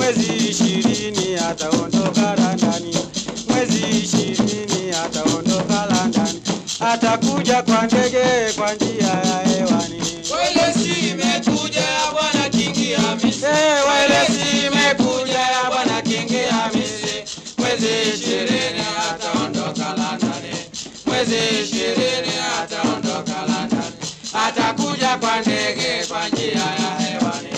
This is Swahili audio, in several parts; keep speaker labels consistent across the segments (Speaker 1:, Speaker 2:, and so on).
Speaker 1: mwezi ishirini ataondoka Londoni, mwezi ishirini ataondoka Londoni, atakuja kwa ndege kwa njia ya hewani.
Speaker 2: Welesi imekuja ya bwana Kingi Hamisi.
Speaker 1: Eh, welesi imekuja ya bwana Kingi Hamisi,
Speaker 2: Mwezi ishirini ataondoka Londoni. Mwezi ishirini ataondoka Londoni. Atakuja kwa ndege kwa njia ya hewani.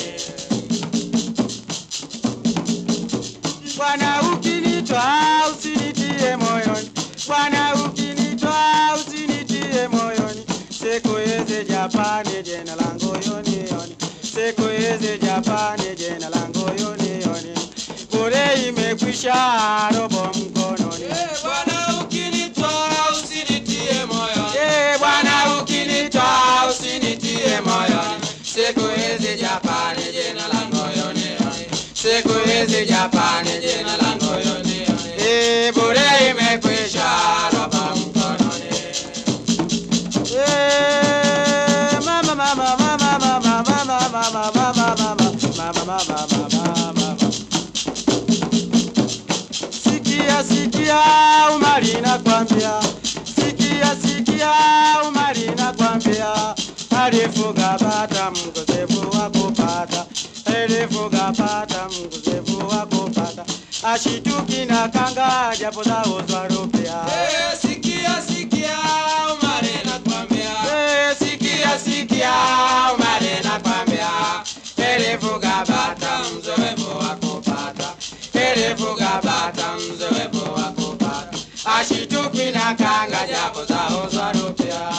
Speaker 1: Bwana ukinitwa usinitie moyoni, Bwana ukinitwa usinitie moyoni, sikuweze Japani jina langu yonioni, sikuweze Japani jina langu yonioni, bure imekwisha robo mkononi.
Speaker 2: Eh, Bwana ukinitwaa usinitie moyoni.
Speaker 1: Eh, Bwana
Speaker 2: ukinitwaa usinitie moyoni. Siku hizi Japani jina langu yonioni. Siku hizi Japani jina langu yonioni.
Speaker 1: Eh, bure
Speaker 2: Imekwisha roba mkononi.
Speaker 1: Eh, mama, mama, mama, mama, mama, mama, mama, mama, mama, mama, mama, mama, mama. Sikia, sikia, umari nakwambia, sikia, sikia, umari nakwambia, alifuga bata mkosefu wa kupata, alifuga bata mkosefu wa kupata, ashituki na kanga japo za uzwa rupia.
Speaker 2: Eh, sikia, sikia, Umari nakwambia.
Speaker 1: Eh,
Speaker 2: Sikia, sikia, Umari nakwambia. Elifuga bata mzoefu wa kupata. Elifuga bata mzoefu wa kupata. Ashituki na kanga japo za uzwa rupia.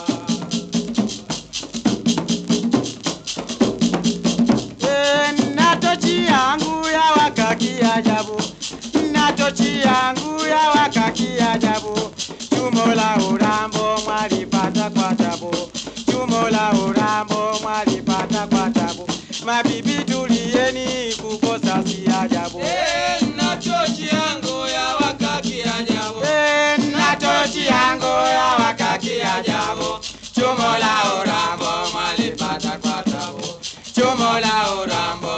Speaker 1: Eh, na tochi yangu ya wakaki ajabu, na tochi yangu ya wakaki ajabu, chumo la urambo mwalipata kwa tabu, chumo la urambo mwalipata kwa tabu, mabibi tulieni, kukosa si ajabu.
Speaker 2: Eh, na tochi yangu ya wakaki ajabu.
Speaker 1: Eh,
Speaker 2: Na tochi yangu ya wakaki ajabu. Chumo la urambo mwalipata kwa tabu. Chumo la urambo